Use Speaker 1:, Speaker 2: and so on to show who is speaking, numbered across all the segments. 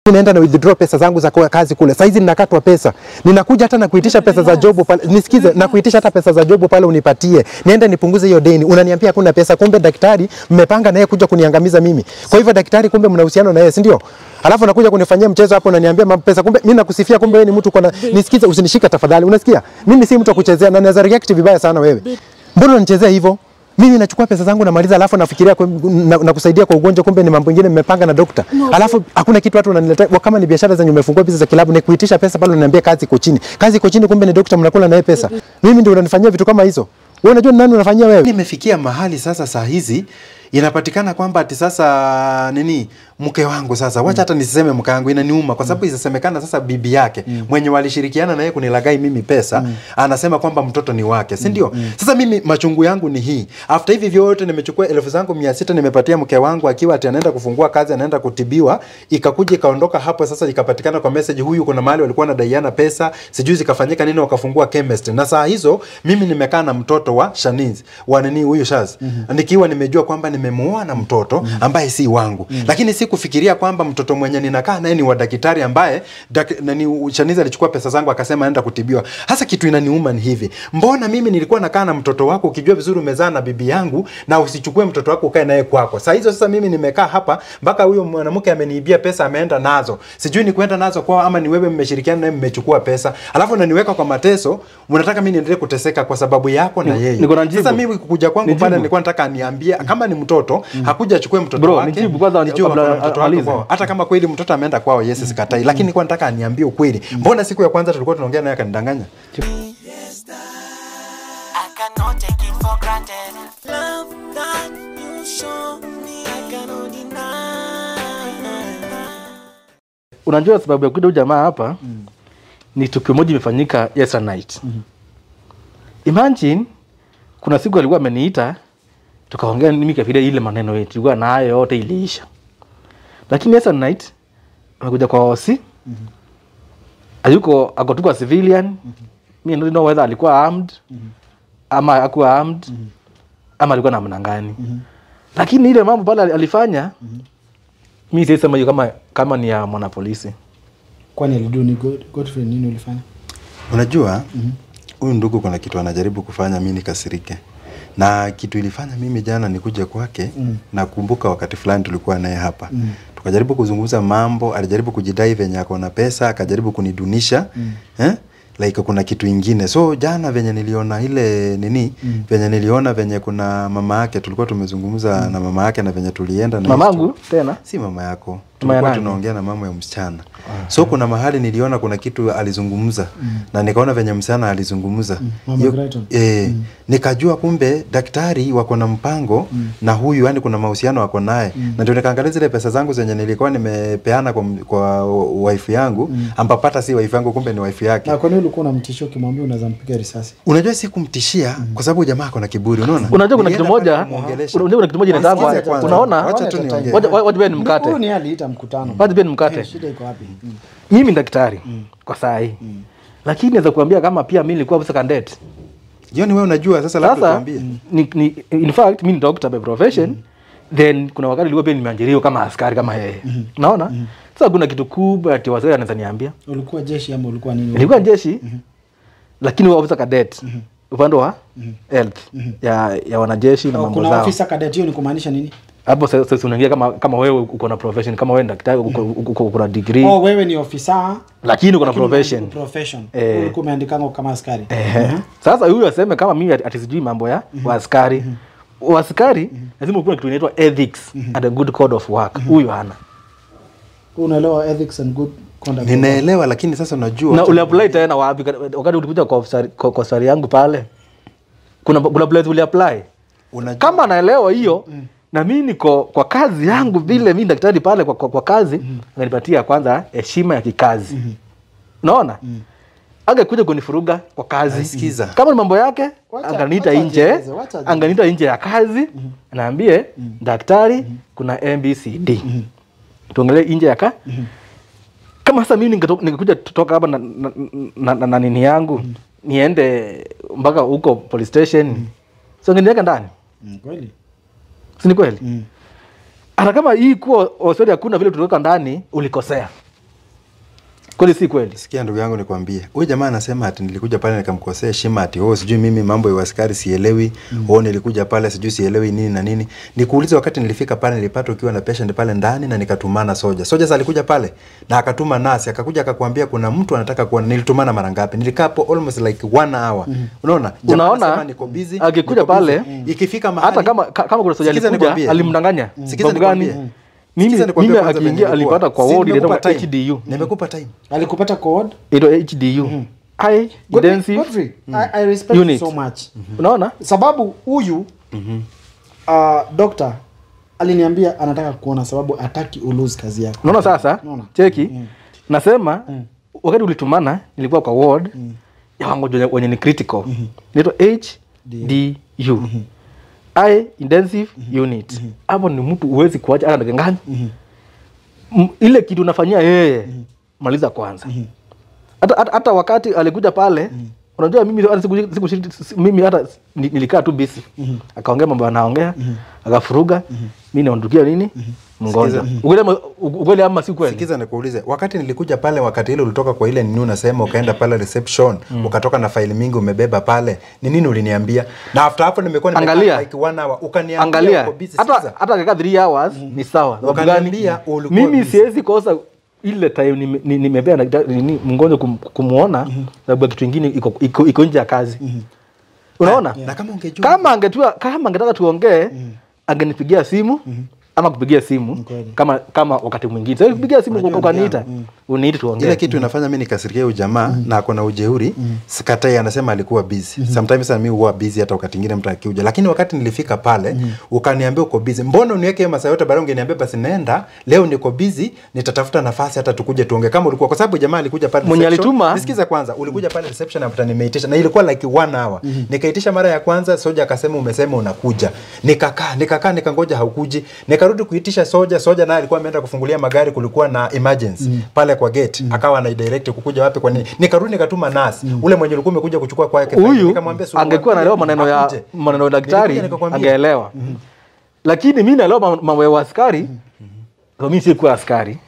Speaker 1: naenda na withdraw pesa zangu za kwa kazi kule. Saizi ninakatwa pesa. Ninakuja hata na kuitisha pesa za job pale. Nisikize, na kuitisha hata pesa za job pale unipatie. Niende nipunguze hiyo deni. Unaniambia hakuna pesa, kumbe daktari mmepanga naye kuja kuniangamiza mimi. Kwa hivyo daktari, kumbe mna uhusiano na yeye, si ndio? Alafu nakuja kunifanyia mchezo hapo, unaniambia mambo pesa, kumbe mimi nakusifia, kumbe wewe ni mtu kona. Nisikize, usinishika tafadhali, unasikia? Mimi si mtu wa kuchezea na naweza react vibaya sana wewe. Mbona unanichezea hivyo? Mimi nachukua pesa zangu namaliza, alafu nafikiria kwa, na, na kusaidia kwa ugonjwa, kumbe ni mambo mengine mmepanga na dokta. Alafu hakuna kitu watu wananiletea Wa- kama ni biashara zenye umefungua biashara za kilabu, ni kuitisha pesa pale, unaniambia kazi iko chini, kazi iko chini, kumbe ni dokta, mnakula naye pesa. Mimi ndio unanifanyia vitu kama hizo. Wewe unajua ni nani unafanyia wewe?
Speaker 2: Nimefikia mahali sasa, saa hizi inapatikana kwamba ati sasa nini, mke wangu sasa, wacha hata nisiseme mke wangu, inaniuma kwa sababu isasemekana sasa bibi yake mwenye walishirikiana naye kunilagai mimi pesa anasema kwamba mtoto ni wake, si ndio? Sasa mimi machungu yangu ni hii, after hivi vyote nimechukua elfu zangu mia sita nimepatia mke wangu akiwa ati anaenda kufungua kazi, anaenda kutibiwa, ikakuja ikaondoka hapo. Sasa ikapatikana kwa message, huyu kuna mahali walikuwa wanadaiana pesa, sijui zikafanyika nini, wakafungua chemist, na saa hizo mimi nimekaa na mtoto wa Shaniz wa nini huyu Shaz nikiwa nimejua kwamba nimemuoa na mtoto ambaye si wangu, lakini si kufikiria kwamba mtoto mwenye ninakaa naye ni wa daktari ambaye dak, nani Shaniz alichukua pesa zangu akasema aenda kutibiwa. Hasa kitu inaniuma ni hivi, mbona mimi nilikuwa nakaa na mtoto wako ukijua vizuri umezaa na bibi yangu na usichukue mtoto wako ukae naye kwako. Saa hizo sasa mimi nimekaa hapa mpaka huyo mwanamke ameniibia pesa ameenda nazo, sijui ni kwenda nazo kwao ama ni wewe mmeshirikiana naye mmechukua pesa, alafu unaniweka kwa mateso. Unataka mimi niendelee kuteseka kwa sababu yako na yeye.
Speaker 3: niko na jibu.
Speaker 2: Sasa mimi kukuja kwangu
Speaker 3: Nijibu.
Speaker 2: pale nilikuwa nataka aniambie kama ni mtoto hakuja achukue mtoto
Speaker 3: Bro,
Speaker 2: wake
Speaker 3: nijibu kwanza,
Speaker 2: nijue
Speaker 3: kabla
Speaker 2: wako na mtoto wake
Speaker 3: amalize.
Speaker 2: kwao. hata kama kweli mtoto ameenda kwao, yes sikatai, lakini nilikuwa nataka aniambie ukweli. Mbona siku ya kwanza tulikuwa tunaongea naye akanidanganya?
Speaker 4: I cannot take it for granted. Love that you show me, I cannot deny.
Speaker 3: unajua sababu ya kuita huyu jamaa hapa ni tukio moja imefanyika yesterday night imagine kuna siku alikuwa ameniita tukaongea mimi kafikiria ile maneno yetu tulikuwa nayo yote iliisha lakini yesterday night amekuja kwa osi ayuko ako tu kwa civilian mi don't know whether alikuwa armed ama akuwa armed ama alikuwa namna gani lakini ile mambo pale alifanya mi siesema hiyo kama, kama ni ya mwanapolisi
Speaker 5: kwani alidu ni God- Godfrey nini ulifanya
Speaker 2: Unajua huyu ndugu kuna kitu anajaribu kufanya mimi nikasirike, na kitu ilifanya mimi jana nikuje kwake. Nakumbuka wakati fulani tulikuwa naye hapa tukajaribu kuzungumza mambo, alijaribu kujidai venye ako na pesa, akajaribu kunidunisha eh? like kuna kitu ingine. So jana venye niliona ile nini venye niliona venye kuna mama yake, tulikuwa tumezungumza na mama yake na venye tulienda na
Speaker 3: mamangu tena
Speaker 2: si mama yako
Speaker 3: Mama ya
Speaker 2: tulikuwa
Speaker 3: nani?
Speaker 2: tunaongea na mama ya msichana so kuna mahali niliona kuna kitu alizungumza na nikaona venye msichana alizungumza
Speaker 5: Mama
Speaker 2: Hiyo-
Speaker 5: Brighton.
Speaker 2: eh, nikajua kumbe daktari wako na mpango na huyu yani kuna mahusiano wako naye na ndio nikaangalia zile pesa zangu zenye nilikuwa nimepeana kwa, m- kwa wife yangu ambapata si wife yangu kumbe ni wife yake
Speaker 5: na kwani ulikuwa unamtishia ukimwambia unaweza mpiga risasi
Speaker 2: unajua si kumtishia kwa sababu jamaa ako na kiburi unaona
Speaker 3: unajua kuna kitu
Speaker 2: Nilienda pale
Speaker 3: moja
Speaker 2: kumuongelesha.
Speaker 3: unajua kuna kitu moja
Speaker 2: Wasikize
Speaker 3: inaitangwa
Speaker 2: kwanza.
Speaker 3: unaona
Speaker 2: Wacha tu
Speaker 5: Wacha
Speaker 2: niongee.
Speaker 3: Wacha- wa- wacha pia nimkate.
Speaker 5: Huyu ni aliita mkutano
Speaker 3: Wacha pia nimkate
Speaker 5: Eh, shida iko wapi Mm.
Speaker 3: mimi ni daktari kwa saa hii lakini naweza kuambia kama pia mi nilikuwa officer cadet
Speaker 2: jioni wewe unajua sasa labda
Speaker 3: sasa
Speaker 2: tuambie
Speaker 3: ni, ni, in fact mi ni doctor by profession then kuna wakati ilikuwa pia nimeajiriwa kama askari kama yeye naona sasa kuna kitu kubwa ati wasee anaweza niambia
Speaker 5: ulikuwa jeshi ama ulikuwa nini
Speaker 3: nilikuwa jeshi lakini officer cadet upande wa health ya, ya wanajeshi na
Speaker 5: Oh,
Speaker 3: mambo
Speaker 5: kuna
Speaker 3: zao
Speaker 5: ofisa cadet hiyo ni kumaanisha nini
Speaker 3: hapo sasa sasa unaingia kama kama wewe uko na profession kama wewe ni daktari uko, uko, uko, uko na degree
Speaker 5: oh wewe ni ofisa
Speaker 3: lakini uko na
Speaker 5: lakini
Speaker 3: profession
Speaker 5: umeandika profession
Speaker 3: Eh.
Speaker 5: ulikuwa umeandikanga kama askari
Speaker 3: Ehe. sasa huyu aseme kama mimi ati ati sijui mambo ya waaskari waaskari lazima ukuwe na kitu inaitwa ethics and a good code of work huyu hana
Speaker 5: unaelewa ethics and good conduct
Speaker 2: ninaelewa lakini sasa unajua
Speaker 3: na uliapply tena wapi wakati ulikuja kwa ofisari- kwa kwa safari yangu pale kuna kuna place uliapply
Speaker 2: unajua
Speaker 3: kama naelewa hiyo na mi niko kwa kazi yangu vile mi daktari pale kwa, kwa, kwa kazi ananipatia kwanza heshima ya kikazi unaona angekuja kunifuruga kwa kazi
Speaker 2: Sikiza.
Speaker 3: kama ni mambo yake
Speaker 5: Wacha-
Speaker 3: anganiita
Speaker 5: wacha
Speaker 3: nje
Speaker 5: ajieleze, wacha ajieleze.
Speaker 3: anganiita nje ya kazi naambie daktari kuna mbcd tuongelee nje ya ka kama sasa mimi ningeto- ningekuja toka hapa na, na, na, na, na nini yangu niende mpaka huko police station so ngeniweka ndani
Speaker 5: Mm, kweli
Speaker 3: si ni kweli hata kama hii kuwa osori hakuna vile tuliweka ndani ulikosea kweli si kweli
Speaker 2: Sikia ndugu yangu nikwambie. Huyu jamaa anasema ati nilikuja pale nikamkosea heshima ati oh sijui mimi mambo ya uaskari sielewi. Mm. Oh nilikuja pale sijui sielewi nini na nini. Nikuulize wakati nilifika pale nilipata ukiwa na patient pale ndani na nikatumana soja. Soja sasa alikuja pale na akatuma nasi akakuja akakwambia kuna mtu anataka kuona nilitumana mara ngapi? Nilikaa hapo almost like one hour. Unaona? Jamaa
Speaker 3: Unaona,
Speaker 2: anasema niko busy.
Speaker 3: akikuja
Speaker 2: niko busy.
Speaker 3: pale,
Speaker 2: ikifika mahali
Speaker 3: hata kama ka- kama kuna soja
Speaker 2: Sikiza
Speaker 3: alikuja
Speaker 2: nikwambie.
Speaker 3: alimdanganya
Speaker 2: Sikiza
Speaker 3: sababu gani
Speaker 2: nikwambie.
Speaker 3: mimi
Speaker 2: Sikiza nikwambie
Speaker 3: mimi
Speaker 2: kwanza venye
Speaker 3: akiingia
Speaker 2: ilikuwa.
Speaker 3: alipata kwa
Speaker 2: Si
Speaker 3: ward
Speaker 2: nimekupa
Speaker 3: inaitwa
Speaker 2: time.
Speaker 3: HDU
Speaker 2: Nimekupa time.
Speaker 5: alikupata code
Speaker 3: ito HDU high
Speaker 5: Godfrey,
Speaker 3: intensive
Speaker 5: Godfrey, I, I respect you
Speaker 3: Unit.
Speaker 5: so much
Speaker 3: unaona
Speaker 5: sababu huyu uh, dokta aliniambia anataka kuona sababu hataki ulose kazi yako
Speaker 3: unaona sasa
Speaker 5: Unaona?
Speaker 3: cheki nasema wakati ulitumana nilikuwa kwa ward ya wagonjwa wenye ni critical inaitwa HDU high intensive unit hapo ni mtu huwezi kuacha hata dakika ngapi M- ile kitu unafanyia yeye maliza kwanza hata, hata, hata wakati alikuja pale unajua mimi hata siku, siku, siku, mimi hata ni- nilikaa tu bisi akaongea mambo anaongea akafuruga mi naondukia nini mgonjwa ukweli ama- ukweli ama si kweli
Speaker 2: Sikiza nikuulize, wakati nilikuja pale, wakati ile ulitoka kwa ile nini unasema, ukaenda pale reception ukatoka na faili mingi umebeba pale, ni nini uliniambia? Na after hapo nimekuwa nimekaa
Speaker 3: Angalia.
Speaker 2: like one hour, ukaniambia
Speaker 3: angalia
Speaker 2: uko busy.
Speaker 3: hata
Speaker 2: Sikiza.
Speaker 3: hata kakaa 3 hours ni sawa Sababu
Speaker 2: Wakaniambia
Speaker 3: gani?
Speaker 2: ulikuwa
Speaker 3: mimi
Speaker 2: busy.
Speaker 3: siwezi kosa ile time nime- ni- nimepea daktari- nini, mgonjwa kum, kumuona sababu ya kitu ingine iko, iko, iko nje ya kazi unaona
Speaker 2: Na kama ungejua
Speaker 3: kama angetua kama angetaka tuongee angenipigia simu ama kupigia simu
Speaker 5: kweli.
Speaker 3: kama kama wakati mwingine sasa kupigia simu ukaniita uniite tuongee
Speaker 2: ile kitu inafanya mimi nikasirikia huyu jamaa na ako na ujeuri sikatai anasema alikuwa busy sometimes sana mimi huwa busy hata wakati mwingine mtu akiuja lakini wakati nilifika pale ukaniambia uko busy mbona uniweke hiyo masaa yote baadaye ungeniambia basi nenda leo niko busy nitatafuta nafasi hata tukuje tuongee kama ulikuwa kwa sababu jamaa alikuja pale
Speaker 3: Mwenye
Speaker 2: reception.
Speaker 3: alituma-
Speaker 2: nisikiza kwanza ulikuja pale reception after nimeitisha na ilikuwa like one hour nikaitisha mara ya kwanza soja akasema umesema unakuja nikakaa nikakaa nikangoja haukuji nikarudi kuitisha soja soja naye alikuwa ameenda kufungulia magari kulikuwa na emergency pale kwa gate akawa ana direct kukuja wapi kwa nini nikarudi nikatuma nasi ule mwenye ulikuwa umekuja kuchukua kwake
Speaker 3: huyu
Speaker 2: nikamwambia "Suluhu,
Speaker 3: angekuwa naelewa maneno ya
Speaker 2: akuje."
Speaker 3: maneno ya daktari
Speaker 2: Nilikuja nikakwambia.
Speaker 3: angeelewa lakini mi naelewa mam- mambo ya askari so mi sikuwa askari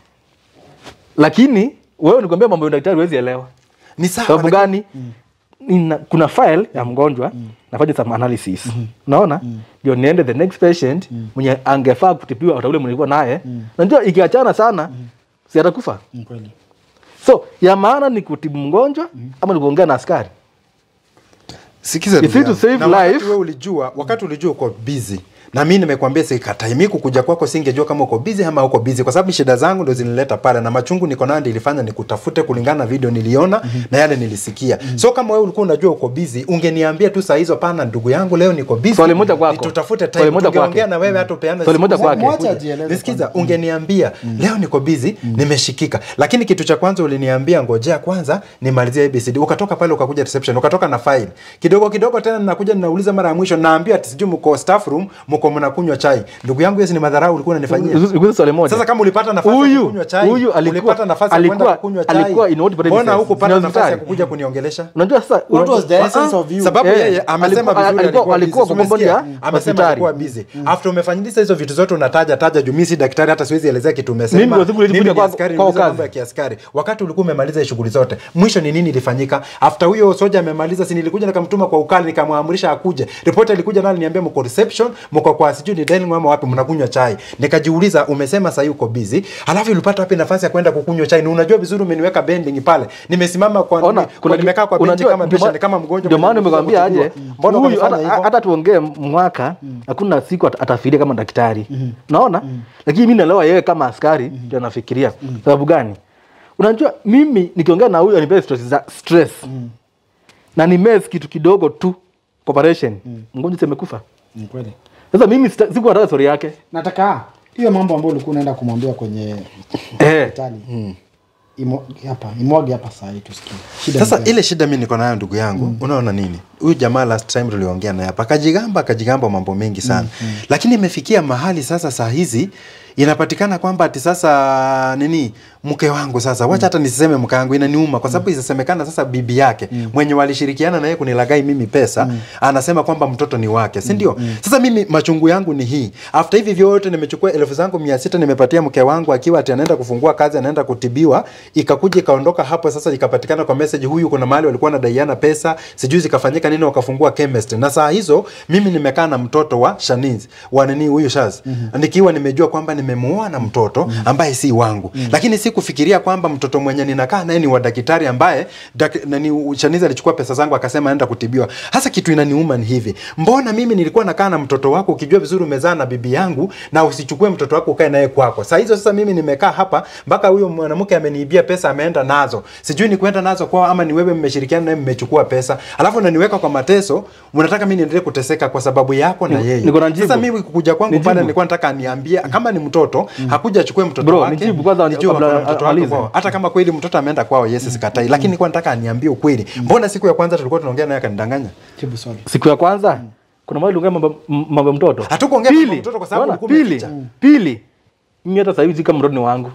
Speaker 3: lakini wewe nikwambia mambo ya daktari huwezi elewa
Speaker 2: ni sawa
Speaker 3: sababu
Speaker 2: lakini-
Speaker 3: gani Nina, kuna file ya mgonjwa nafanya some analysis naona ndio niende the next patient mwenye angefaa kutibiwa hata ule mwenye nilikuwa naye najua ikiachana sana si atakufa
Speaker 5: Ni kweli
Speaker 3: so ya maana ni kutibu mgonjwa ama ni kuongea na askari
Speaker 2: Sikiza
Speaker 3: If
Speaker 2: ndugu
Speaker 3: it to
Speaker 2: yangu.
Speaker 3: save
Speaker 2: Na wakati
Speaker 3: life-
Speaker 2: wewe ulijua, wakati ulijua uko busy na mimi nimekwambia sikatai. Mimi kukuja kwako singejua kama uko busy ama uko busy, kwa sababu shida zangu ndo zinileta pale na machungu niko nayo ndio ilifanya nikutafute kulingana na video niliona na yale nilisikia. So kama wewe ulikuwa unajua uko busy, ungeniambia tu saa hizo, pana ndugu yangu, leo niko busy.
Speaker 3: Swali moja kwako.
Speaker 2: Tutafute time.
Speaker 3: Swali moja
Speaker 2: Tungeongea
Speaker 3: kwake.
Speaker 2: na wewe hata upeane
Speaker 3: Swali moja
Speaker 2: siku
Speaker 3: kwake.
Speaker 2: zako.
Speaker 5: Mwache ajieleze
Speaker 2: Nisikiza,
Speaker 5: kwanza.
Speaker 2: ungeniambia leo niko busy, nimeshikika. Lakini kitu cha kwanza uliniambia ngojea kwanza nimalizie ABCD. Ukatoka pale ukakuja reception, ukatoka na file. Kidogo kidogo tena ninakuja ninauliza mara ya mwisho naambia ati sijui mko staff room, mko mnakunywa chai. Ndugu yangu, hiyo si ni madharau ulikuwa unanifanyia.
Speaker 3: Nikuulize swali moja.
Speaker 2: Sasa kama ulipata nafasi ya
Speaker 3: Huyu-
Speaker 2: kukunywa chai,
Speaker 3: huyu alikuwa-
Speaker 2: ulipata nafasi ya kwenda
Speaker 3: alikuwa-
Speaker 2: kukunywa chai.
Speaker 3: alikuwa in what
Speaker 2: Mbona
Speaker 3: premises?
Speaker 2: hukupata
Speaker 3: Ni
Speaker 2: nafasi ya
Speaker 3: hospitali.
Speaker 2: kukuja kuniongelesha?
Speaker 3: unajua sasa
Speaker 5: What was the
Speaker 3: Ah,
Speaker 5: essence
Speaker 3: ah.
Speaker 5: of you?
Speaker 2: sababu
Speaker 3: Eh,
Speaker 2: yeye amesema
Speaker 3: alikuwa-
Speaker 2: vizuri
Speaker 3: alikuwa-
Speaker 2: alikuwa
Speaker 3: alikuwa
Speaker 2: busy.
Speaker 3: kwa compound ya
Speaker 2: Umesikia? amesema
Speaker 3: hospitali.
Speaker 2: alikuwa busy after umefanyisha hizo vitu zote unataja taja juu mimi si daktari hata siwezi elezea kitu umesema
Speaker 3: Mimi ndio siku nilikuja
Speaker 2: Mimi ni
Speaker 3: kwa-
Speaker 2: askari,
Speaker 3: kwa
Speaker 2: niuliza
Speaker 3: kazi.
Speaker 2: mambo ya kiaskari wakati ulikuwa umemaliza shughuli zote mwisho ni nini ilifanyika after huyo soja amemaliza si nilikuja nikamtuma kwa ukali nikamwamrisha akuje ripoti alikuja nayo niambia mko reception mko kwa sijui ni dining room ama wapi mnakunywa chai nikajiuliza umesema sasa uko busy alafu ulipata wapi nafasi ya kwenda kukunywa chai na unajua vizuri umeniweka bending pale nimesimama kwa
Speaker 3: Ona,
Speaker 2: nini- kwa nimekaa kwa benchi
Speaker 3: unajua,
Speaker 2: kama
Speaker 3: ndio
Speaker 2: patient
Speaker 3: ma-
Speaker 2: kama mgonjwa
Speaker 3: ndio maana
Speaker 2: mwenye
Speaker 3: nimekwambia
Speaker 2: kutibiwa.
Speaker 3: aje
Speaker 2: Mbona
Speaker 3: huyu
Speaker 2: ukanifanya
Speaker 3: hata-
Speaker 2: hivyo?
Speaker 3: hata tuongee mwaka hakuna siku ata- atafikiria kama daktari naona lakini mi naelewa yeye kama askari ndio anafikiria sababu gani unajua mimi nikiongea na huyu anipea stress za stress na ni mes kitu kidogo tu operation mgonjwa semekufa
Speaker 5: Ni kweli
Speaker 3: sasa mimi sita- siku nataka story yake
Speaker 5: nataka hiyo mambo ambayo ulikuwa unaenda kumwambia kwenye
Speaker 3: eh.
Speaker 5: hospitali imo- hapa imwage hapa saa hii tusikie shida
Speaker 2: Sasa
Speaker 5: ni gani?
Speaker 2: ile shida mi niko nayo ndugu yangu, unaona nini? huyu jamaa last time tuliongea naye hapa akajigamba akajigamba mambo mengi sana lakini imefikia mahali sasa saa hizi inapatikana kwamba ati sasa nini mke wangu sasa wacha hata nisiseme mke wangu inaniuma kwa sababu isasemekana sasa bibi yake mwenye walishirikiana naye kunilagai mimi pesa anasema kwamba mtoto ni wake si ndio sasa mimi machungu yangu ni hii after hivi vyote nimechukua elfu zangu mia sita nimepatia mke wangu akiwa ati anaenda kufungua kazi anaenda kutibiwa ikakuja ikaondoka hapo sasa ikapatikana kwa message huyu kuna mahali walikuwa wanadaiana pesa sijui zikafanyika nini wakafungua chemist na saa hizo mimi nimekaa na mtoto wa Shaniz wa nini huyu Shaz nikiwa nimejua kwamba nimemuoa na mtoto ambaye si wangu lakini si kufikiria kwamba mtoto mwenye ninakaa naye ni wa daktari ambaye dak, nani Shaniz alichukua pesa zangu akasema aenda kutibiwa hasa kitu inaniuma ni hivi mbona mimi nilikuwa nakaa na mtoto wako ukijua vizuri umezaa na bibi yangu na usichukue mtoto wako ukae naye kwako saa hizo sasa mimi nimekaa hapa mpaka huyo mwanamke ameniibia pesa ameenda nazo sijui ni kwenda nazo kwao ama ni wewe mmeshirikiana naye mmechukua pesa alafu unaniweka kwa mateso mnataka mimi niendelee kuteseka kwa sababu yako na
Speaker 3: Niko-
Speaker 2: yeye
Speaker 3: niko na njibu.
Speaker 2: sasa mimi kukuja kwangu
Speaker 3: Nijibu.
Speaker 2: pale nilikuwa nataka aniambie kama ni mtoto hakuja achukue mtoto
Speaker 3: Bro,
Speaker 2: wake
Speaker 3: nijibu kwanza
Speaker 2: nijue
Speaker 3: kabla
Speaker 2: wako na mtoto wako
Speaker 3: amalize.
Speaker 2: kwao hata kama kweli mtoto ameenda kwao yes sikatai lakini nilikuwa nataka aniambie ukweli mbona siku ya kwanza tulikuwa tunaongea naye akanidanganya
Speaker 5: jibu swali
Speaker 3: siku ya kwanza kuna mahali ungea mambo mambo ya mtoto
Speaker 2: Hatukuongea mambo ya
Speaker 3: Pili,
Speaker 2: mtoto kwa sababu
Speaker 3: unaona,
Speaker 2: ulikuwa
Speaker 3: pili
Speaker 2: umeficha.
Speaker 3: pili mimi hata sasa hivi si kama mtoto ni wangu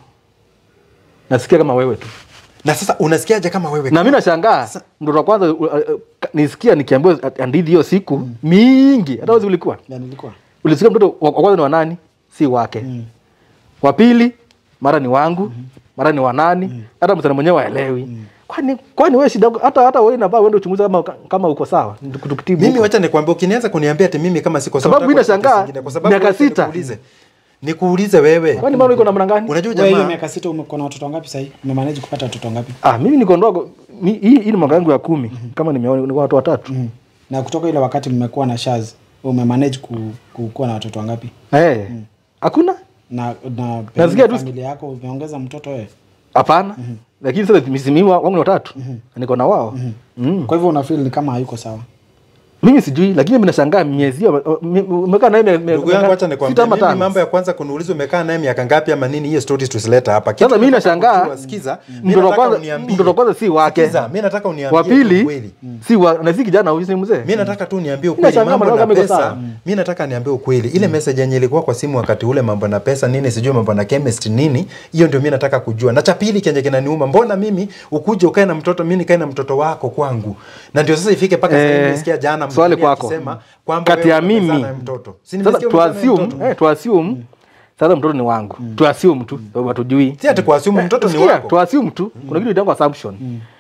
Speaker 3: nasikia kama wewe tu
Speaker 2: na sasa unasikiaje kama wewe
Speaker 3: na mi nashangaa mtoto wa kwanza uh, uh, ka- nisikia nikiambiwa hadithi hiyo siku mingi hata wezi ulikuwa
Speaker 5: ya nilikuwa
Speaker 3: ulisikia mtoto wa wa kwanza ni wa nani si wake wa pili mara ni wangu mara ni wa nani hata msana mwenyewe waelewi kwani kwani wewe shida yako- hata hata wewe inafaa uende uchunguze kama kama uko sawa Tuku- tukutibu
Speaker 2: mimi
Speaker 3: huko.
Speaker 2: wacha nikwambie ukinianza kuniambia ati mimi kama siko sawa,
Speaker 3: Sababu mimi
Speaker 2: nataka
Speaker 3: nashangaa,
Speaker 2: kitu kingine, kwa sababu
Speaker 3: miaka
Speaker 2: wacha
Speaker 3: sita.
Speaker 2: nikuulize. nikuulize wewe
Speaker 3: kwani mara uko na mwana gani
Speaker 2: unajua
Speaker 5: wewe hiyo
Speaker 2: jamaa
Speaker 5: miaka sita umekuwa na watoto wangapi sahii umemanage kupata watoto wangapi
Speaker 3: ah mimi niko ndogo Mi- hii hii ni mwaka yangu ya kumi kama nimeona niko na watu watatu
Speaker 5: mm. na kutoka ile wakati mmekuwa na shaz umemanage ku, ku, kuwa na watoto wangapi
Speaker 3: eh hakuna
Speaker 5: na na
Speaker 3: Nasikia tu-
Speaker 5: familia yako umeongeza mtoto wewe
Speaker 3: hapana lakini sasa mimi wangu ni watatu Na niko na wao mm.
Speaker 5: kwa hivyo unafeel ni kama hayuko sawa
Speaker 3: mimi sijui lakini mimi nashangaa miezi hiyo mi- umekaa naye mia- mia-
Speaker 2: ndugu yangu
Speaker 3: miaka
Speaker 2: wacha
Speaker 3: sita
Speaker 2: nikwambie
Speaker 3: ama
Speaker 2: mimi
Speaker 3: tano.
Speaker 2: mambo ya kwanza kuniuliza umekaa naye miaka ngapi ama nini hiyo stories tusileta hapa Kitu
Speaker 3: Sasa mimi
Speaker 2: nataka
Speaker 3: nashangaa,
Speaker 2: kujua, sikiza mimi
Speaker 3: mtoto wa
Speaker 2: nataka
Speaker 3: kwanza-
Speaker 2: uniambie.
Speaker 3: mtoto wa kwanza si wake.
Speaker 2: Sikiza, mimi nataka uniambie
Speaker 3: wa pili
Speaker 2: ukweli
Speaker 3: si wa na si kijana huyu si mzee
Speaker 2: mi nataka tu niambie ukweli
Speaker 3: Nashangaa
Speaker 2: mambo
Speaker 3: maneno
Speaker 2: na
Speaker 3: kama iko
Speaker 2: pesa
Speaker 3: sawa.
Speaker 2: mi nataka niambie ukweli ile message yenye ilikuwa kwa simu wakati ule mambo na pesa nini sijui mambo na chemist nini hiyo ndio mi nataka kujua na cha pili kenye kinaniuma mbona mimi ukuje ukae na mtoto mi nikae na mtoto wako kwangu na ndio sasa ifike mpaka
Speaker 3: Eh,
Speaker 2: sasa nimesikia jana
Speaker 3: swali
Speaker 2: mgeni
Speaker 3: kwako.
Speaker 2: akisema kwamba
Speaker 3: kati ya
Speaker 2: wewe umezaa
Speaker 3: mimi
Speaker 2: na mtoto si
Speaker 3: sasa
Speaker 2: nimesikia umezaa na
Speaker 3: tuassume
Speaker 2: mtoto?
Speaker 3: eh tuassume sasa mtoto ni wangu tuassume tu sababu hatujui
Speaker 2: si ati kuassume mtoto ni
Speaker 3: Sikia,
Speaker 2: wako
Speaker 3: tuassume tu kuna kitu inaitwa assumption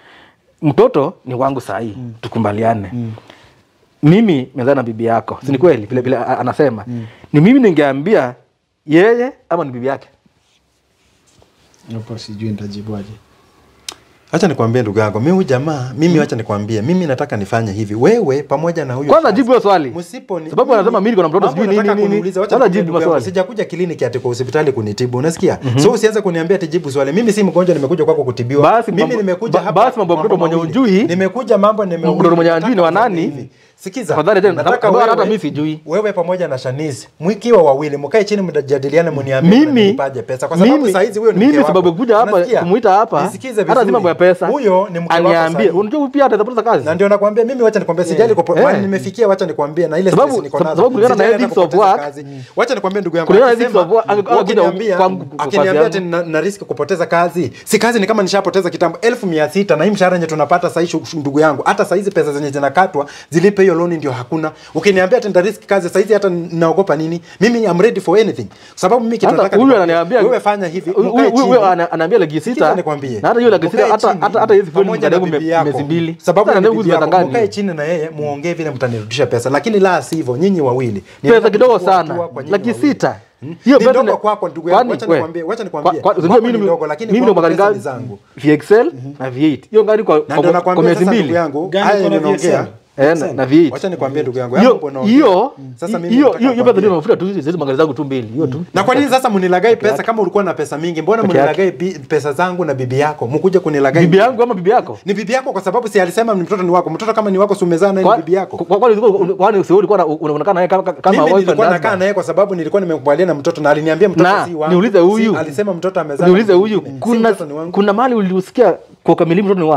Speaker 3: mtoto ni wangu sahii tukubaliane mimi mezaa na bibi yako si ni kweli vile vile a- anasema ni mimi ningeambia yeye ama ni bibi yake
Speaker 5: hapo sijui nitajibuaje
Speaker 2: Acha nikwambie ndugu yangu, mimi huyu jamaa, mimi acha nikwambie, mimi nataka nifanye hivi. Wewe pamoja na huyo
Speaker 3: Kwanza
Speaker 2: Shaz,
Speaker 3: jibu hiyo swali.
Speaker 2: Msipo ni
Speaker 3: Sababu anasema mimi niko na mtoto
Speaker 2: mambo
Speaker 3: sijui nini,
Speaker 2: nataka
Speaker 3: nini.
Speaker 2: kuniuliza, wacha
Speaker 3: Kwanza
Speaker 2: nikwambie
Speaker 3: jibu
Speaker 2: ndugu yangu,
Speaker 3: maswali.
Speaker 2: Sijakuja kliniki ati kwa hospitali kunitibu, unasikia? So usianze kuniambia ati jibu swali. Mimi si mgonjwa, nimekuja kwako kutibiwa.
Speaker 3: Basi
Speaker 2: mimi
Speaker 3: mambo-
Speaker 2: nimekuja
Speaker 3: ba-
Speaker 2: hapa.
Speaker 3: basi mambo ya mtoto mwenye
Speaker 2: mawili.
Speaker 3: hujui.
Speaker 2: Nimekuja mambo nime
Speaker 3: Mtoto mwenye hajui ni wa
Speaker 2: nataka
Speaker 3: nani?
Speaker 2: hivi. Sikiza.
Speaker 3: Tafadhali tena,
Speaker 2: nataka
Speaker 3: sababu hata
Speaker 2: wewe-
Speaker 3: mimi sijui.
Speaker 2: Wewe pamoja na Shanice, mkiwa wawili mkae chini mjadiliane mniambie
Speaker 3: Mimi-
Speaker 2: mnanipaje pesa kwa sababu
Speaker 3: mimi-
Speaker 2: saa hizi huyo ni
Speaker 3: mimi
Speaker 2: mke wako.
Speaker 3: sababu ya kuja hapa,
Speaker 2: Unasikia?
Speaker 3: kumuita hapa,
Speaker 2: Nisikize
Speaker 3: hata si
Speaker 2: vizuri.
Speaker 3: mambo ya pesa.
Speaker 2: Huyo ni mke wako
Speaker 3: aniambie
Speaker 2: sahihi.
Speaker 3: unajua huyu pia atapoteza kazi
Speaker 2: na ndio nakwambia mimi wacha nikwambie sijali kwa
Speaker 3: Eh.
Speaker 2: mahali nimefikia wacha nikwambie na ile
Speaker 3: Sababu-
Speaker 2: stress niko
Speaker 3: sab-
Speaker 2: nazo.
Speaker 3: sababu kulingana na
Speaker 2: Sijali hata
Speaker 3: ethics of
Speaker 2: kupoteza
Speaker 3: work,
Speaker 2: kazi. wacha nikwambie ndugu yangu
Speaker 3: kulingana na
Speaker 2: akisema-
Speaker 3: ethics of work, ange- ange-
Speaker 2: akiniambia-
Speaker 3: kwangu- kwa kazi
Speaker 2: akiniambia
Speaker 3: yangu.
Speaker 2: ati na, na risk kupoteza kazi si kazi ni kama nishapoteza kitambo elfu mia sita na hii mshahara yenye tunapata sahii shu- shu- ndugu yangu hata sahizi pesa zenye zinakatwa zilipe hiyo loan ndio hakuna ukiniambia ati nita risk kazi sahizi hata naogopa nini mimi I'm ready for anything kwa sababu mimi kitu
Speaker 3: hata
Speaker 2: nataka
Speaker 3: huyu
Speaker 2: nikwambie,
Speaker 3: ananiambia
Speaker 2: wewe fanya hivi
Speaker 3: huyu-
Speaker 2: mkae
Speaker 3: huyu- huyu
Speaker 2: chini.
Speaker 3: ana- anaambia laki
Speaker 2: Sikiza
Speaker 3: sita
Speaker 2: nikwambie.
Speaker 3: na hata hiyo laki sita
Speaker 2: Mkae
Speaker 3: hata
Speaker 2: chini,
Speaker 3: hata hata hizi kweli
Speaker 2: pamoja na
Speaker 3: mkademu
Speaker 2: bibi yako.
Speaker 3: miezi mbili
Speaker 2: Sababu
Speaker 3: Sasa
Speaker 2: ni
Speaker 3: ndio
Speaker 2: bibi yako.
Speaker 3: mnadanganya.
Speaker 2: Mkae chini na yeye muongee vile mtanirudisha pesa, lakini la sivyo nyinyi wawili
Speaker 3: pesa kidogo
Speaker 2: Kuchukua
Speaker 3: sana
Speaker 2: hatua kwa nyinyi
Speaker 3: laki
Speaker 2: wawili.
Speaker 3: sita
Speaker 2: Hmm?
Speaker 3: hiyo
Speaker 2: Ni
Speaker 3: pesa
Speaker 2: ndogo
Speaker 3: ni-
Speaker 2: kwako ndugu yangu,
Speaker 3: kwani-
Speaker 2: wacha
Speaker 3: we,
Speaker 2: nikwambie, wacha
Speaker 3: kwa-
Speaker 2: nikwambie.
Speaker 3: kwa- unajua
Speaker 2: Kwako
Speaker 3: mimi
Speaker 2: ni
Speaker 3: ni-
Speaker 2: ndogo, lakini
Speaker 3: mimi ndo
Speaker 2: kwangu
Speaker 3: magari
Speaker 2: pesa ni
Speaker 3: ngapi?
Speaker 2: zangu.
Speaker 3: VXL na V8 hiyo gari kwa
Speaker 2: na
Speaker 3: kwa-
Speaker 2: ndio
Speaker 3: kwa
Speaker 2: nakwambia
Speaker 3: miezi
Speaker 2: sasa ndugu
Speaker 3: mbili
Speaker 2: yangu,
Speaker 5: Gani
Speaker 2: haya
Speaker 5: kuna
Speaker 2: ninaongea.
Speaker 5: VXL?
Speaker 3: Eh, na- na V8
Speaker 2: Wacha nikwambie ndugu yangu,
Speaker 3: hiyo
Speaker 2: hapo unaongea.
Speaker 3: hiyo
Speaker 2: Sasa mimi
Speaker 3: hiyo
Speaker 2: nataka
Speaker 3: hiyo hiyo pesa
Speaker 2: nikwambie.
Speaker 3: ndio mafuta tu hizo magari zangu tu mbili hiyo tu
Speaker 2: na kwa nini sasa mnilagai pesa kama ulikuwa na pesa mingi mbona
Speaker 3: Peke yake.
Speaker 2: mnilagai bi- pesa zangu na bibi yako mkuje kunilagai
Speaker 3: bibi yangu ama bibi yako
Speaker 2: ni bibi yako kwa sababu si alisema ni mtoto ni wako mtoto kama ni wako si umezaa naye ni
Speaker 3: Kwa-
Speaker 2: bibi yako
Speaker 3: kwa- kwani ulikuwa- kwani si wewe ulikuwa na- unaonekana naye kama kama
Speaker 2: mimi
Speaker 3: wife
Speaker 2: nilikuwa
Speaker 3: and
Speaker 2: nakaa
Speaker 3: husband?
Speaker 2: naye kwa sababu nilikuwa nimekubaliana na mtoto na aliniambia mtoto
Speaker 3: na
Speaker 2: si wangu
Speaker 3: niulize huyu
Speaker 2: si, alisema mtoto amezaa
Speaker 3: niulize
Speaker 2: na
Speaker 3: huyu
Speaker 2: mwingine. Si
Speaker 3: kuna
Speaker 2: mtoto ni wangu.
Speaker 3: kuna mali uliusikia kwa kamili mtoto ni wangu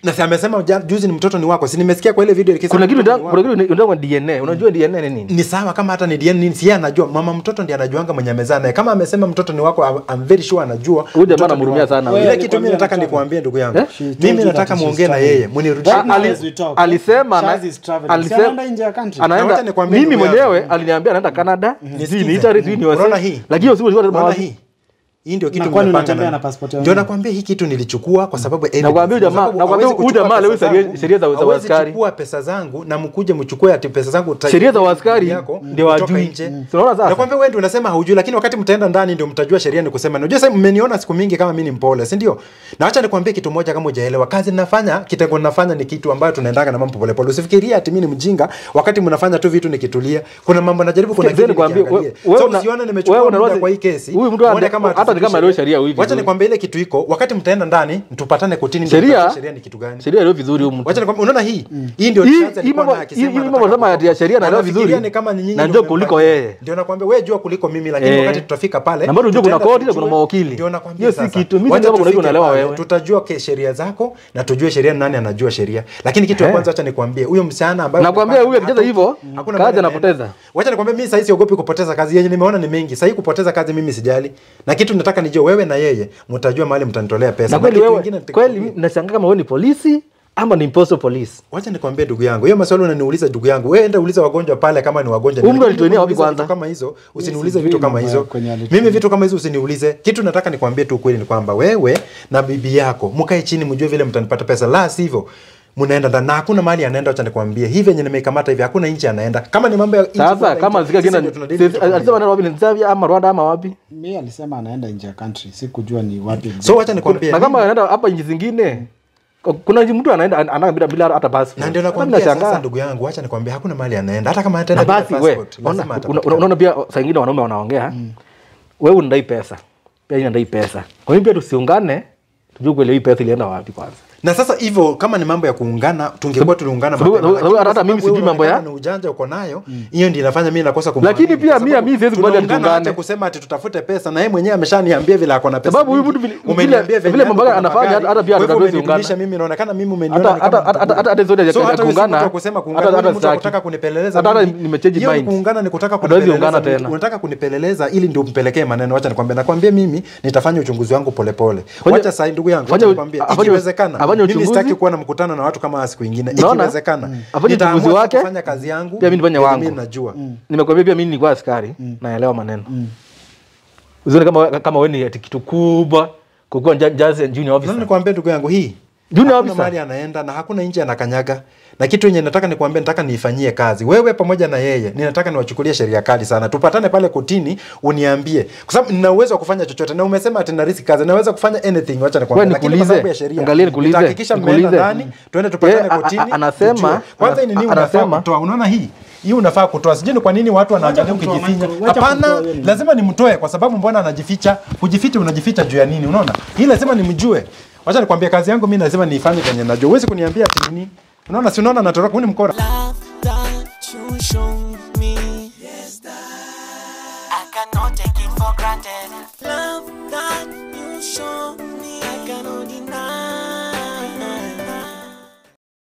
Speaker 2: na si amesema ja- juzi ni mtoto ni wako si nimesikia kwa ile video ikisema
Speaker 3: kuna kitu
Speaker 2: mtoto ni
Speaker 3: nda-
Speaker 2: wako.
Speaker 3: kuna kitu ndio DNA unajua DNA ni nini
Speaker 2: ni sawa kama hata ni DNA nini si yeye anajua mama mtoto ndiye anajuanga mwenye amezaa naye kama amesema mtoto ni wako I'm- I'm very sure anajua
Speaker 3: Huyu jamaa
Speaker 2: mtoto ni
Speaker 3: anamhurumia
Speaker 2: wako.
Speaker 3: sana.
Speaker 2: ile
Speaker 5: Wewe
Speaker 2: kitu mimi
Speaker 5: alikwambia
Speaker 2: nataka
Speaker 5: ni
Speaker 2: nikuambie ndugu yangu
Speaker 3: Eh?
Speaker 5: She told
Speaker 2: mimi
Speaker 5: you
Speaker 2: nataka
Speaker 5: that she's
Speaker 2: muongee na
Speaker 5: traveling.
Speaker 2: yeye munirudishie
Speaker 5: Right now
Speaker 3: Ali-
Speaker 5: as we talk,
Speaker 3: alisema
Speaker 5: Shaz
Speaker 3: na-
Speaker 5: is traveling.
Speaker 3: alisema-
Speaker 5: Si anaenda nje ya country.
Speaker 2: Na wacha
Speaker 3: anaenda
Speaker 2: nikwambie
Speaker 3: mimi
Speaker 2: ndugu yangu.
Speaker 3: mwenyewe aliniambia anaenda Canada sijui ni
Speaker 2: Nisikize.
Speaker 3: Italy sijui ni
Speaker 2: Unaona
Speaker 3: USA
Speaker 2: hii?
Speaker 3: lakini hiyo siku ilikuwa
Speaker 2: Unaona
Speaker 3: wapi?
Speaker 2: hii hii ndio kitu
Speaker 5: Na kwani
Speaker 2: mmepata
Speaker 5: unatembea
Speaker 2: na-
Speaker 5: na passport ya
Speaker 2: ndio
Speaker 5: wengine?
Speaker 2: nakwambia hii kitu nilichukua kwa sababu evidence.
Speaker 3: Nakwambia huyu
Speaker 2: Kwa
Speaker 3: jamaa-
Speaker 2: sababu
Speaker 3: nakwambia
Speaker 2: hawezi
Speaker 3: huyu
Speaker 2: kuchukua
Speaker 3: jamaa leo
Speaker 2: pesa
Speaker 3: sheria-
Speaker 2: zangu-
Speaker 3: sheria za- za
Speaker 2: hawezi
Speaker 3: askari.
Speaker 2: chukua pesa zangu na mkuje mchukue ati pesa zangu ta-
Speaker 3: Sheria za askari
Speaker 2: yako
Speaker 3: ndio
Speaker 2: kutoka
Speaker 3: wajui.
Speaker 2: nje.
Speaker 3: Mm. Tunaona sasa?
Speaker 2: Nakwambia wewe ndio unasema haujui lakini wakati mtaenda ndani ndio mtajua sheria ni kusema. Unajua sasa mmeniona siku mingi kama mimi ni mpole, si ndio? Na acha nikwambie kitu moja kama hujaelewa. Kazi ninafanya, kitengo ninafanya ni kitu ambayo tunaendaga na mambo pole pole. Usifikirie ati mimi ni mjinga wakati mnafanya tu vitu nikitulia. Kuna mambo najaribu kuna
Speaker 3: Sikia,
Speaker 2: kitu
Speaker 3: nikwambie,
Speaker 2: nikiangalia.
Speaker 3: we- wewe
Speaker 2: So
Speaker 3: una-
Speaker 2: usione
Speaker 3: wewe
Speaker 2: nimechukua
Speaker 3: una-
Speaker 2: muda kwa hii kesi.
Speaker 3: huyu mtu
Speaker 2: uone
Speaker 3: ande-
Speaker 2: kama
Speaker 3: hata ni kama leo sheria hivi
Speaker 2: Wacha
Speaker 3: vizuri.
Speaker 2: nikwambie ile kitu iko. Wakati mtaenda ndani, tupatane kotini ndio
Speaker 3: Sheria-
Speaker 2: tutajua sheria ni kitu gani.
Speaker 3: sheria leo vizuri huyu mtu
Speaker 2: Wacha nikwambie unaona hii? Hii ndio
Speaker 3: Hii-
Speaker 2: chance
Speaker 3: hii
Speaker 2: alikuwa
Speaker 3: mambo-
Speaker 2: nayo akisema
Speaker 3: hii- hii
Speaker 2: anataka
Speaker 3: mambo sema ya sheria naelewa
Speaker 2: Wanafikiria
Speaker 3: vizuri.
Speaker 2: ni kama ni nyinyi
Speaker 3: Na
Speaker 2: ndio
Speaker 3: njoo kuliko
Speaker 2: mmepata.
Speaker 3: yeye.
Speaker 2: Ndio nakwambia wewe jua kuliko mimi lakini
Speaker 3: Eh.
Speaker 2: wakati tutafika pale
Speaker 3: Na bado unajua kuna
Speaker 2: tutaenda
Speaker 3: koti na kuna
Speaker 2: tujue.
Speaker 3: mawakili.
Speaker 2: Ndio nakwambia
Speaker 3: Hiyo si
Speaker 2: sasa.
Speaker 3: kitu. Mimi
Speaker 2: Wacha
Speaker 3: sijui kama
Speaker 2: tufike
Speaker 3: unaelewa
Speaker 2: pale,
Speaker 3: wewe.
Speaker 2: Tutajua ke sheria zako na tujue sheria nani anajua sheria. Lakini kitu ya
Speaker 3: Eh.
Speaker 2: kwanza acha nikwambie huyo msichana ambaye
Speaker 3: Nakwambia
Speaker 2: umepata
Speaker 3: huyu akicheza
Speaker 2: hata-
Speaker 3: hivyo,
Speaker 2: hakuna
Speaker 3: kazi
Speaker 2: mahali
Speaker 3: anapoteza.
Speaker 2: anaenda. Wacha nikwambie mimi sasa siogopi kupoteza kazi yenye nimeona ni mengi. Sasa kupoteza kazi mimi sijali. Na kitu nataka nijue wewe na yeye mtajua mahali mtanitolea pesa.
Speaker 3: na kweli
Speaker 2: kitu
Speaker 3: wewe
Speaker 2: kingine
Speaker 3: kweli nashangaa kama wewe ni polisi ama ni impostor police
Speaker 2: Wacha nikwambie ndugu yangu, hiyo maswali unaniuliza ndugu yangu, wewe enda uliza wagonjwa pale kama ni wagonjwa.
Speaker 3: Huyu mtu
Speaker 2: Lakini
Speaker 3: alituenia wapi
Speaker 2: uniulize
Speaker 3: kwanza?
Speaker 2: vitu kama hizo, usiniulize
Speaker 5: sijui
Speaker 2: vitu kama
Speaker 5: mambo
Speaker 2: hizo.
Speaker 5: ya kwenye alituenia.
Speaker 2: Mimi vitu kama hizo usiniulize. Kitu nataka nikwambie tu ukweli ni kwamba wewe na bibi yako mkae chini mjue vile mtanipata pesa, la sivyo mnaenda ndani na hakuna mahali anaenda. Acha nikwambie hivi yenye nimeikamata hivi, hakuna nchi anaenda. Kama ni mambo ya nchi
Speaker 3: sasa
Speaker 2: kwenda
Speaker 3: kama
Speaker 2: nje,
Speaker 3: zika
Speaker 2: sisi
Speaker 3: kienda
Speaker 2: ndio tunadili vitu kama
Speaker 3: alisema
Speaker 2: hivyo.
Speaker 3: nani wapi ni Zambia ama Rwanda ama wapi
Speaker 5: mi alisema anaenda nje ya country sikujua ni wapi
Speaker 2: So wacha nikwambie
Speaker 3: na kama anaenda hapa nchi zingine kuna mtu anaenda anaenda bila bila hata passport
Speaker 2: na ndio
Speaker 3: Hata
Speaker 2: nakwambia
Speaker 3: nashangaa.
Speaker 2: sasa, ndugu yangu, acha nikwambie, hakuna mahali anaenda, hata kama
Speaker 3: na
Speaker 2: ataenda bila
Speaker 3: basi we
Speaker 2: passport,
Speaker 3: ona-
Speaker 2: lazima
Speaker 3: una-
Speaker 2: atapatikana.
Speaker 3: unaona pia saa ingine wanaume wanaongea wewe unadai pesa pia yeye anadai pesa kwa hiyo pia tusiungane tujue kweli hii pesa ilienda wapi kwanza
Speaker 2: na sasa hivyo kama ni mambo ya kuungana tungekuwa tuliungana
Speaker 3: sababu-
Speaker 2: mapema,
Speaker 3: sababu
Speaker 2: lakini
Speaker 3: hata
Speaker 2: kwa
Speaker 3: mimi
Speaker 2: sababu
Speaker 3: sijui
Speaker 2: wewe
Speaker 3: mambo ya-
Speaker 2: unaonekana ni ujanja uko nayo hiyo ndio inafanya mimi nakosa kumwamini.
Speaker 3: Lakini pia
Speaker 2: Kwa
Speaker 3: mimi-
Speaker 2: sababu
Speaker 3: mimi siwezi kubali
Speaker 2: tunaungana
Speaker 3: tuungane.
Speaker 2: hata kusema ati tutafute pesa na yeye mwenyewe ameshaniambia vile ako na pesa
Speaker 3: Sababu huyu
Speaker 2: mingi.
Speaker 3: mtu vile-
Speaker 2: Umeniambia
Speaker 3: vile-
Speaker 2: venye
Speaker 3: vile mambo
Speaker 2: ako na
Speaker 3: anafanya,
Speaker 2: magari.
Speaker 3: hata pia
Speaker 2: Kwa hivyo
Speaker 3: hatuwezi
Speaker 2: umenidunisha
Speaker 3: ungana.
Speaker 2: mimi inaonekana mimi umeniona
Speaker 3: hata
Speaker 2: ni kama
Speaker 3: hata hata
Speaker 2: mtakula.
Speaker 3: hata hata zote
Speaker 2: So hata wewe si
Speaker 3: kuungana
Speaker 2: mtu wa kusema kuungana,
Speaker 3: hata
Speaker 2: wewe ni
Speaker 3: hata
Speaker 2: mtu wa
Speaker 3: sitaki.
Speaker 2: kutaka kunipeleleza
Speaker 3: hata hata
Speaker 2: mimi.
Speaker 3: nimechange
Speaker 2: Hiyo
Speaker 3: mind
Speaker 2: kuungana ni kutaka
Speaker 3: Hatuwezi ungana
Speaker 2: kunipeleleza
Speaker 3: tena.
Speaker 2: unataka kunipeleleza ili ndio mpelekee maneno wacha nikwambie nakwambia mimi nitafanya uchunguzi wangu polepole
Speaker 3: Fanya-
Speaker 2: wacha sasa ndugu yangu
Speaker 3: fanya-
Speaker 2: wacha nikwambie
Speaker 3: afanye-
Speaker 2: ikiwezekana
Speaker 3: afanye
Speaker 2: mimi
Speaker 3: uchunguzi.
Speaker 2: sitaki kuwa na mkutano na watu kama siku nyingine
Speaker 3: Unaona?
Speaker 2: ikiwezekana
Speaker 3: Mm. Afanye
Speaker 2: nitaamua
Speaker 3: uchunguzi wake,
Speaker 2: kufanya kazi yangu
Speaker 3: pia mimi nifanye
Speaker 2: yenye
Speaker 3: wangu.
Speaker 2: mimi najua
Speaker 3: nimekwambia pia mimi nilikuwa askari naelewa maneno usione kama kama wewe ni ati kitu kubwa kukuwa ja- just a junior
Speaker 2: Sasa
Speaker 3: officer
Speaker 2: nikwambie ndugu yangu hii
Speaker 3: Junior
Speaker 2: hakuna
Speaker 3: officer.
Speaker 2: mahali anaenda na hakuna nje anakanyaga na kitu yenye nataka nikwambie nataka niifanyie kazi wewe pamoja na yeye ninataka niwachukulie sheria kali sana tupatane pale kotini uniambie kwa sababu nina uwezo wa kufanya chochote na umesema ati na risk kazi naweza kufanya anything wacha nikwambie
Speaker 3: Wewe
Speaker 2: lakini kwa
Speaker 3: nikuulize,
Speaker 2: sababu ya sheria
Speaker 3: angalia nikuulize,
Speaker 2: nitahakikisha mmeenda
Speaker 3: nikuulize.
Speaker 2: ndani twende tupatane
Speaker 3: Yeye, a- a-
Speaker 2: kotini
Speaker 3: anasema-
Speaker 2: tujue. kwanza hii ni nini
Speaker 3: ana-
Speaker 2: unafaa
Speaker 3: anasema-
Speaker 2: kutoa unaona hii hii unafaa kutoa sijui ni kwa nini watu wanaangalia
Speaker 5: kumtoa,
Speaker 2: ukijificha
Speaker 5: Michael, wacha
Speaker 2: hapana
Speaker 5: kumtoa yeye ni-
Speaker 2: lazima nimtoe kwa sababu mbona anajificha kujificha unajificha juu ya nini unaona hii lazima nimjue wacha nikwambie kazi yangu mimi lazima niifanye kenye najua huwezi kuniambia ati nini unaona si unaona natoroka huu ni mkora
Speaker 4: Love that you show me. I cannot take it for granted. Love that you